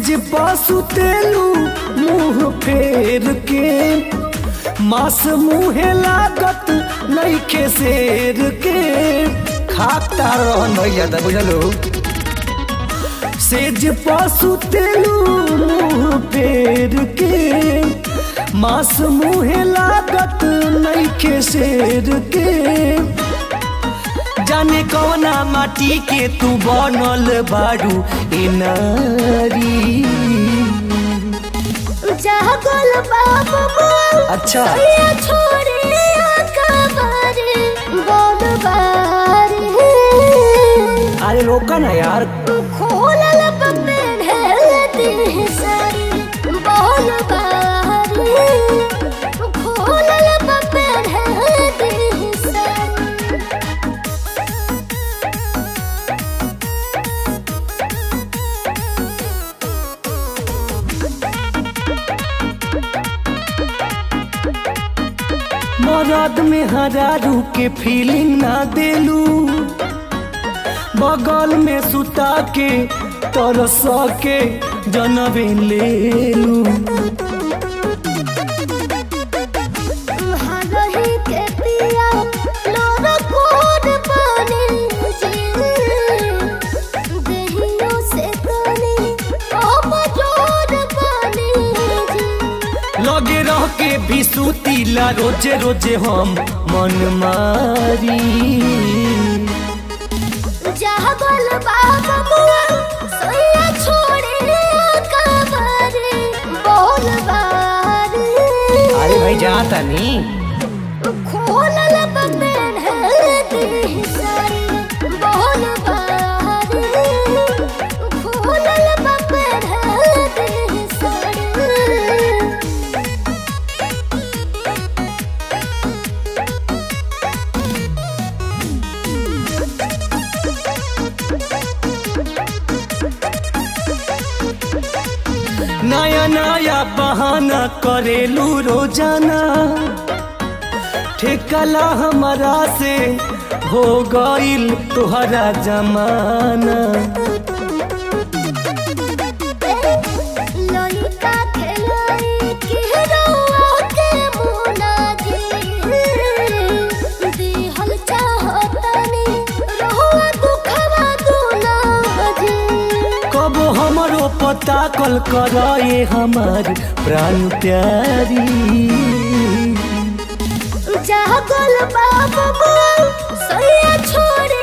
सेज पासु तेलू मुंह फेर के मास मुहे लागत नईखे शेर के खाता रहन भैया दा बुझलो सेज पासु तेलू मुंह फेर के मास मुहे लागत नईखे शेर के जाने कौना माटी के तू बनल बारू ए नारी जागल बाबू मोर अच्छा सैया छोड़े अकबारे बोल बारे अरे रोका ना यार खोलल बपेन हेलती सारी बोल बारे खोलल बपेन हेलती सारी मरद में हरारू के फीलिंग ना देलू बगल में सुता के तरस के जनबे लेलू हरही के पिया लोर कोड बने जी देहियों से तनी अब जोर बने जी लगे रह के भी सुतीला रोजे रोजे हम मन मारी जागल बाबा मुआ सैया छोड़े कबारे बोल बारे अरे भाई जाता नहीं खोलल बपेन हेलती सारी बोल बारे खोलल बपेन हेलती सारी नया नया बहाना करेलू रोजाना ठेकला हमारा से हो गईल तुहरा जमाना ललिता के लाई के रउआ के मुना जी दिहल चाहतनी रहुआ दुखवा दुना जी कब हमरो पता कल करे हमार प्राण प्यारी जागल बाबू सैया छोड़े